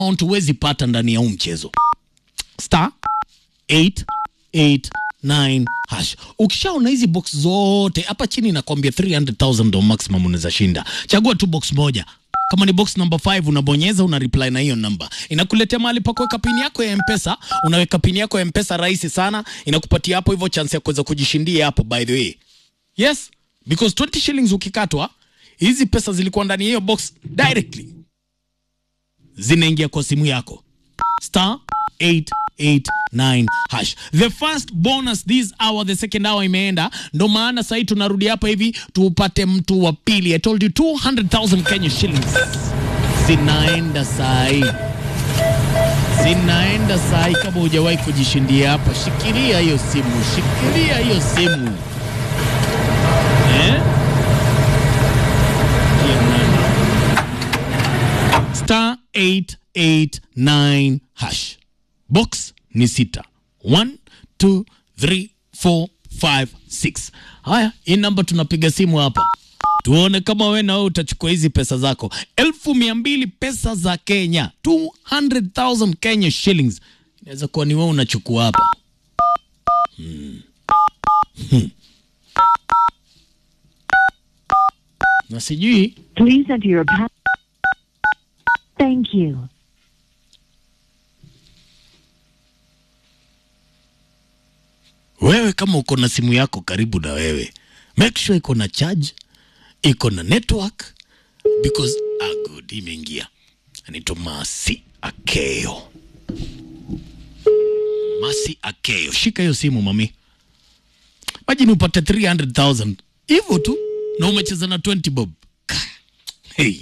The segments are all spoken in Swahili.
amount huwezi pata ndani ya huu mchezo star 889 hash. Ukishaona hizi box zote hapa chini nakwambia 300,000 ndo maximum unaweza shinda. Chagua tu box moja. Kama ni box number 5 unabonyeza una reply na hiyo namba. Inakuletea mahali pa kuweka pini yako ya M-Pesa, unaweka pini yako ya M-Pesa rahisi sana, inakupatia hapo hivyo chance ya kuweza kujishindia hapo by the way. Yes, because 20 shillings ukikatwa, hizi pesa zilikuwa ndani ya hiyo box directly zinaingia kwa simu yako star 889 hash. The first bonus this hour, the second hour imeenda, ndo maana sahii tunarudi hapa hivi tupate mtu wa pili. I told you 200,000 Kenya shillings zinaenda sahi, zinaenda sahi. Kama hujawahi kujishindia hapa, shikilia hiyo simu, shikilia hiyo simu eh? Hiyo nani? star 889 hash. Box ni sita. 1 2 3 4 5 6. Haya, hii namba tunapiga simu hapa tuone kama we na wewe utachukua hizi pesa zako elfu mia mbili pesa za Kenya 200,000 Kenya shillings. Inaweza kuwa ni wewe unachukua hapa hmm. Hmm. na sijui Please enter your pa- Thank you. wewe kama uko na simu yako karibu na wewe make sure iko na charge iko na network because ah, good imeingia anaitwa masi akeo masi akeo shika hiyo simu mami majini upate 300000 hivyo tu na umecheza na 20 bob hey.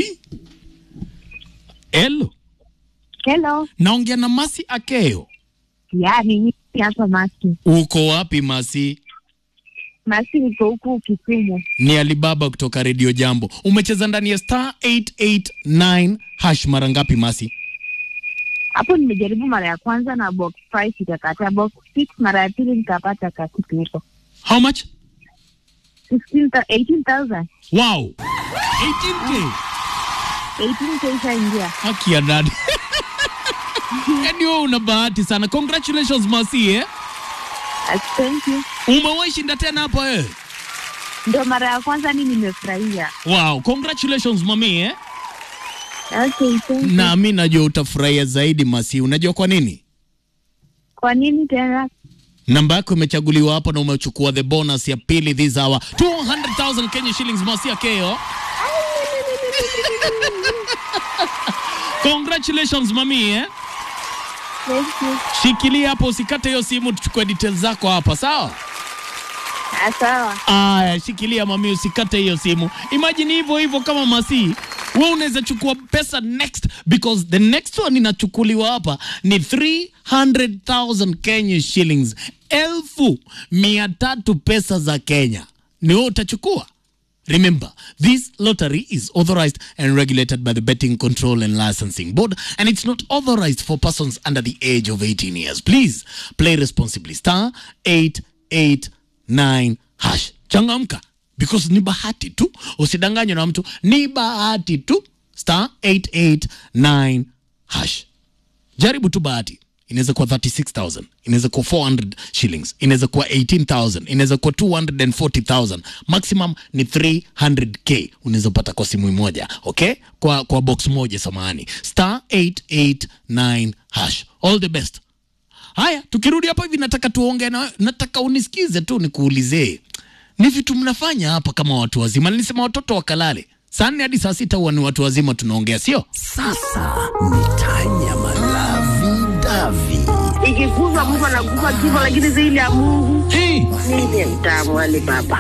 Hello, Hello. naongea na masi akeo Ya, ni mimi hapa Masi. uko wapi masi Masi niko huku Kisumu. ni Alibaba kutoka Radio Jambo. Umecheza ndani ya star 889 hash mara ngapi Masi? Hapo nimejaribu mara ya kwanza na box 5 ikakataa, box 6 mara ya pili nikapata kakitu huko. How much? 16 ta- 18,000. Wow. 18k. 18k ishaingia. Haki ya dadi. Yaani wewe una bahati sana. Congratulations Masi eh. Uh, Thank you. Umewahi shinda tena hapa wewe? Ndio mara ya kwanza ni nimefurahia. Wow, congratulations mami eh. Okay, thank you. Na mimi najua utafurahia zaidi Masi. Unajua kwa nini? Kwa nini tena? Namba yako imechaguliwa hapo na umechukua the bonus ya pili this hour. 200,000 Kenya shillings Masi Akeo. Congratulations mami eh. Thank you. Shikilia hapo usikate hiyo simu tuchukue details zako hapa sawa? Ah, Sawa. Aya, shikilia mami usikate hiyo simu. Imagine hivyo hivyo kama Masi. Wewe unaweza chukua pesa next because the next one inachukuliwa hapa ni 300,000 Kenya shillings. Elfu mia tatu pesa za Kenya. Ni wewe utachukua? Remember, this lottery is authorized and regulated by the Betting Control and Licensing Board, and it's not authorized for persons under the age of 18 years. Please play responsibly. Star 889 hash. Changamka because ni bahati tu, usidanganywe na mtu, ni bahati tu. Star 889 hash. Jaribu tu bahati. Inaweza kuwa 36000 inaweza kuwa 400 shillings inaweza kuwa 18000 inaweza kuwa 240000 maximum ni 300k unaweza pata kwa simu moja okay kwa kwa box moja samahani star 889 hash all the best haya tukirudi hapa hivi nataka tuongee na nataka unisikize tu nikuulize ni vitu mnafanya hapa kama watu wazima nilisema watoto wakalale saa nne hadi saa sita huwa ni watu wazima tunaongea sio Sasa ni tanya malavi davi. ikikuza Mungu anakupa kifo, lakini zaidi ya Mungu hey. ndiye mtamu wale baba.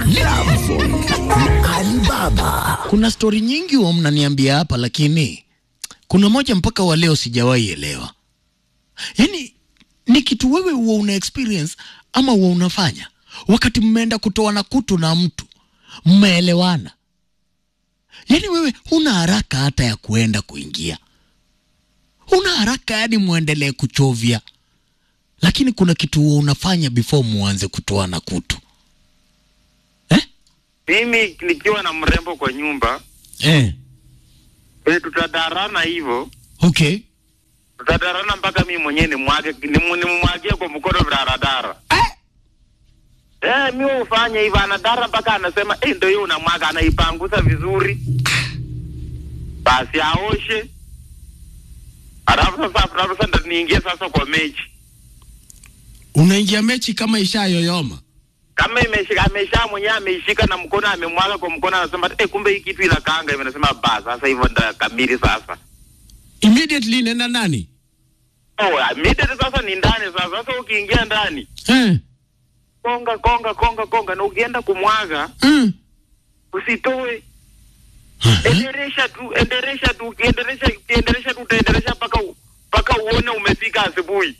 Alibaba kuna stori nyingi huwa mnaniambia hapa lakini kuna moja mpaka wa leo sijawahi elewa yaani ni kitu wewe huwa una experience ama huwa unafanya wakati mmeenda kutoa na kutu na mtu mmeelewana yaani wewe huna haraka hata ya kuenda kuingia huna haraka yani muendelee kuchovya lakini kuna kitu huwa unafanya before muanze kutoa na kutu eh? mimi nikiwa na mrembo kwa nyumba Eh. e, tutadarana hivyo okay tutadarana mpaka mimi mwenyewe nimwage nimu- nimwagie kwa mkono vidaradara Eh? eh, mi ufanye hivyo anadara mpaka anasema eh, ndio hiyo unamwaga anaipanguza vizuri basi aoshe alafu sasa alafu sasa ndo niingie sasa kwa mechi Unaingia mechi kama ishayoyoma. kama imeshika amesha mwenyewe ameishika na mkono amemwaga kwa mkono anasema eh, kumbe hii kitu inakaanga hivyo nasema ba sasa hivyo ndo kamili sasa Immediately inaenda nani? oh immediately sasa ni ndani sasa sasa ukiingia ndani Eh. konga konga konga konga na ukienda kumwaga Mm. usitoe enderesha tu enderesha tu ukienderesha ukienderesha tu utaenderesha mpaka u- mpaka uone umefika asubuhi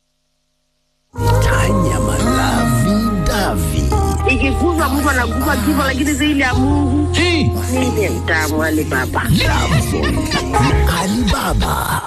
Tanya Malavi Davi. ikikuza Mungu anakupa kifo, lakini zaidi ya Mungu Hey. mimi mtamu Ali Baba. Lovezone na Alibaba.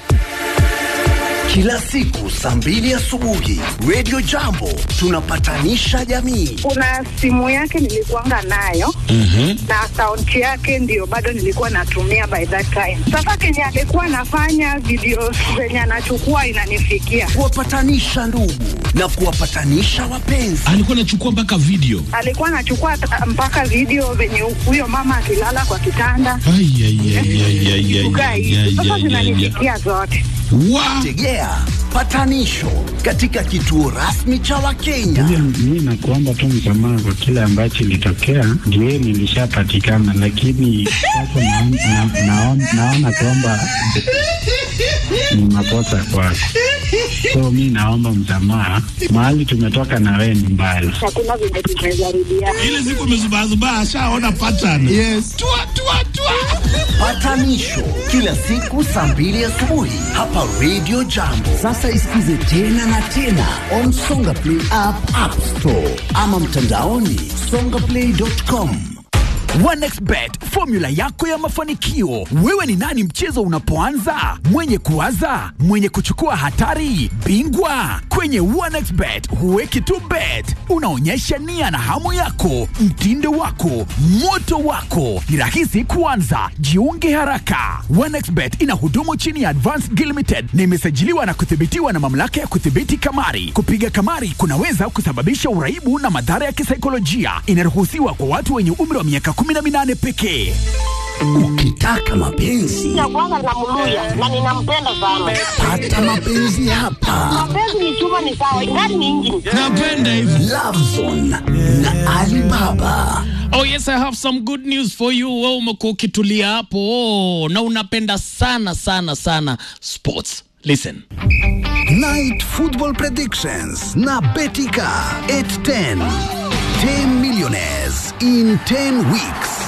Kila siku saa mbili asubuhi Radio Jambo tunapatanisha jamii. kuna simu yake nilikuanga nayo Mhm. na akaunti yake ndio bado nilikuwa natumia by that time. Sasa kenye alikuwa anafanya video zenye anachukua inanifikia, Kuwapatanisha ndugu na kuwapatanisha wapenzi. Alikuwa anachukua mpaka video. alikuwa anachukua ta- mpaka video venye huyo mama akilala kwa kitanda Ai ai ai ai ai ai. kukaa ai, hivi. ai, Sasa ai, ai, ai. zinanifikia zote. Wa. Tegea patanisho katika kituo rasmi cha Wakenya. Mi nakuomba tu msamaha kwa kile ambacho ilitokea, ndio nilishapatikana, lakini sasa naon- na- naon- naona kwamba ni makosa kwako, so mi naomba msamaha. Mahali tumetoka na wewe ni mbali. Hakuna venye tumejaribiana. Ile siku amezubazubaa ashaona pattern. Yes. Tua tua tua. Patanisho kila siku saa mbili asubuhi hapa Radio Jambo. Sasa isikize tena na tena on Songa Play app, App Store ama mtandaoni songaplay.com. OneXBet, formula yako ya mafanikio. Wewe ni nani mchezo unapoanza? Mwenye kuwaza, mwenye kuchukua hatari, bingwa. Kwenye OneXBet huweki tu bet, unaonyesha nia na hamu yako, mtindo wako, moto wako. Ni rahisi kuanza, jiunge haraka. OneXBet ina hudumu chini ya Advanced Gil Limited na imesajiliwa na kuthibitiwa na mamlaka ya kudhibiti kamari. Kupiga kamari kunaweza kusababisha uraibu na madhara ya kisaikolojia. Inaruhusiwa kwa watu wenye umri wa miaka 18 pekee. Ukitaka mapenzi Nakuanga na mluya na ninampenda sana. pata mapenzi hapa. Mapenzi ni chuma ni sawa, ingani ni injini. Napenda hivi. Lovezone na Alibaba. Oh yes, I have some good news for you. Wewe umekuwa ukitulia hapo oh, na unapenda sana sana sana sports. Listen. Night Football Predictions na Betika 810. 10 millionaires in 10 weeks.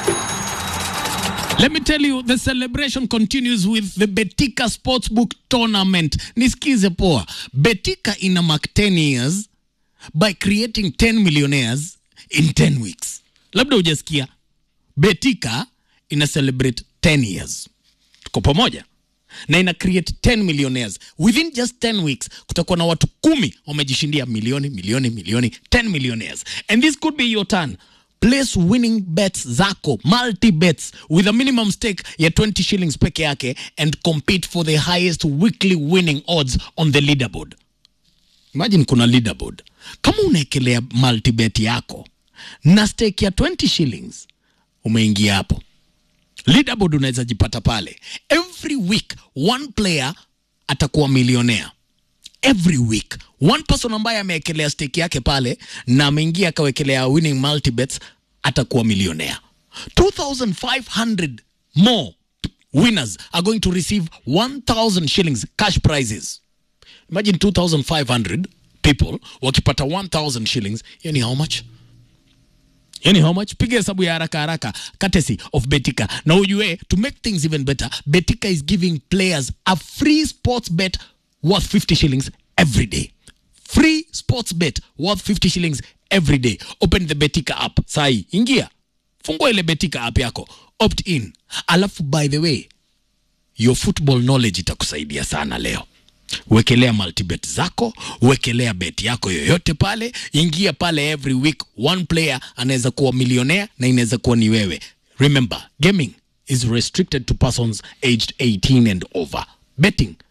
Let me tell you, the celebration continues with the Betika Sportsbook Tournament. Nisikize poa. Betika ina mark 10 years by creating 10 millionaires in 10 weeks. Labda hujasikia. Betika ina celebrate 10 years. Tuko pamoja? na ina create 10 millionaires within just 10 weeks kutakuwa na watu kumi wamejishindia milioni milioni milioni 10 millionaires and this could be your turn place winning bets zako multi bets with a minimum stake ya 20 shillings peke yake and compete for the highest weekly winning odds on the leaderboard imagine kuna leaderboard kama unaekelea multibet yako na stake ya 20 shillings umeingia hapo leaderboard unaweza jipata pale every week one player atakuwa milionea every week one person ambaye amewekelea stake yake pale na ameingia akawekelea winning multibets atakuwa milionea 2500 more winners are going to receive 1000 shillings cash prizes imagine 2500 people wakipata 1000 shillings hiyo ni how much yani how much piga hesabu ya haraka haraka courtesy of betika na ujue to make things even better betika is giving players a free sports bet worth 50 shillings every day free sports bet worth 50 shillings every day open the betika app sai ingia fungua ile betika app yako opt in alafu by the way your football knowledge itakusaidia sana leo wekelea multibet zako wekelea bet yako yoyote pale ingia pale every week one player anaweza kuwa milionea na inaweza kuwa ni wewe remember gaming is restricted to persons aged 18 and over betting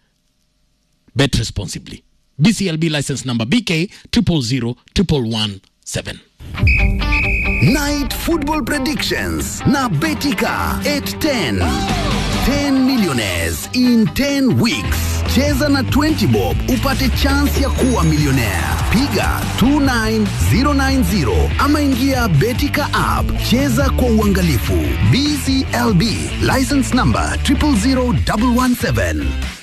Bet responsibly. BCLB license number BK 000117. Night Football Predictions na Betika 810. 10 millionaires in 10 weeks. Cheza na 20 bob upate chance ya kuwa millionaire. Piga 29090 ama ingia Betika app. Cheza kwa uangalifu. BCLB license number 000117.